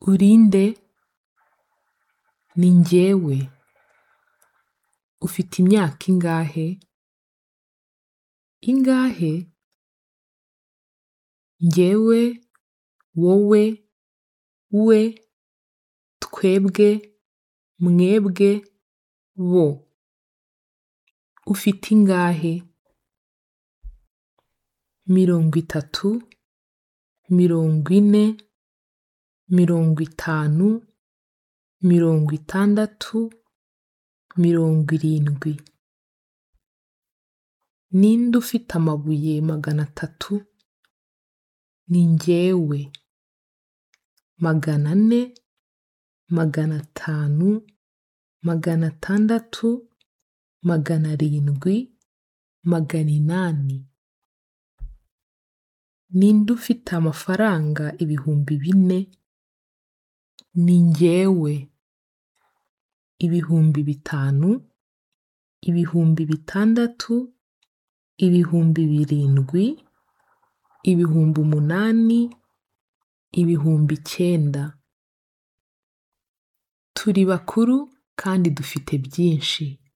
uri nde ni njyewe ufite imyaka ingahe ingahe njyewe wowe we twebwe mwebwe bo ufite ingahe mirongo itatu mirongo ine mirongo itanu mirongo itandatu mirongo irindwi ninde ufite amabuye magana atatu ni njyewe magana ane magana atanu magana atandatu magana arindwi magana inani ninde ufite amafaranga ibihumbi bine ni njyewe ibihumbi bitanu ibihumbi bitandatu ibihumbi birindwi ibihumbi umunani ibihumbi icyenda turi bakuru kandi dufite byinshi